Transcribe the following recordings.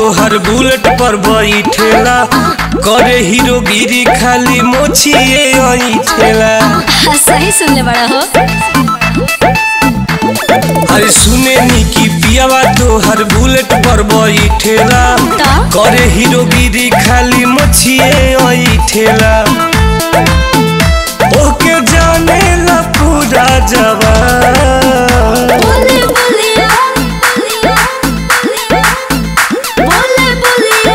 तोहर बुलेट पर बैठेला करे हीरोगिरी खाली मोछिए ऐठेला सही सुनले बड़ा हो अरे सुने नी की पियावा तोहर बुलेट पर बैठेला ता? करे हीरोगिरी खाली मोछिए ऐठेला ओके जाने ला पूरा जवान बोले बोलिया बोले बोलिया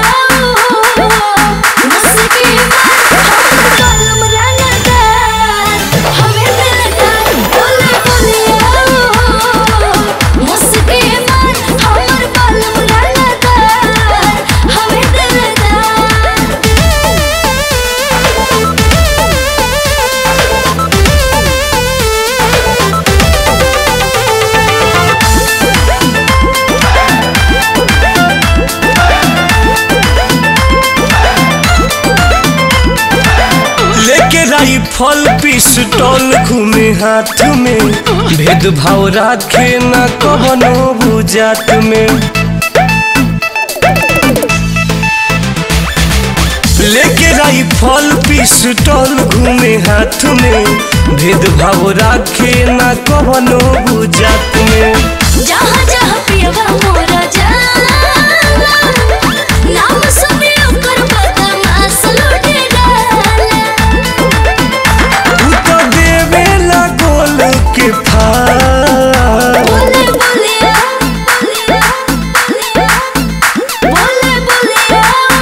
मुस्की कलम रंगता हमें मिलता बोले बोलिया मुस्की मार हमर कलम रंगता हमें दिलता लेके राइफल पिस्टल घूमे हाथ में भेदभाव राखे न कवनो बुझात में लेके राइफल पिस्टल घूमे हाथ में भेदभाव राखे न कवनो बुझात में जहाँ जहाँ पियवा मोरा जाला नाम सुने ओकर बदमाश लुटे डाला तू तो देवेला गोल के फार बोले बोलिया बोले बोलिया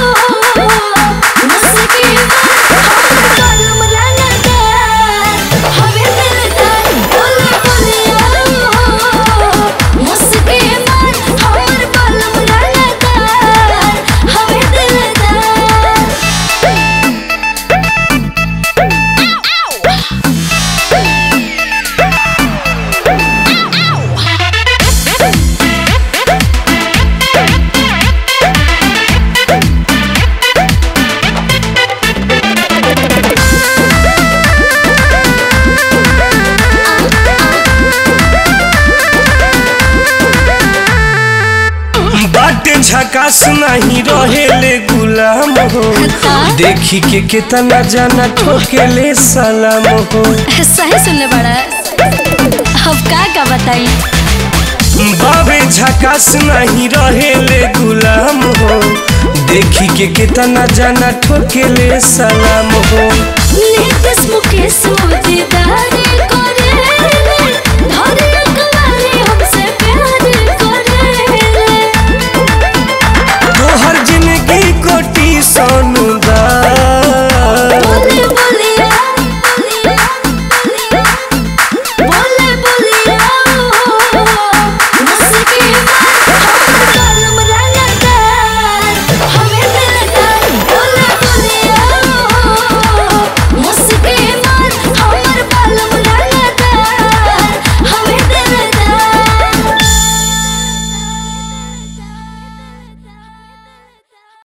मुस्की कलम रंगता हमें मिलता बोले बोलिया मुस्की मार हमर कलम रंगता हमें दिलता बाटे झकास नहीं रहेले गुलाम हो देखी के कितना जाना ठोकेले सलाम हो सही सुनले बड़ा अब का का बताई बाबे झकास नहीं रहेले गुलाम हो देखी के कितना जाना ठोकेले सलाम हो नीतीश मुकेश मोदीदारी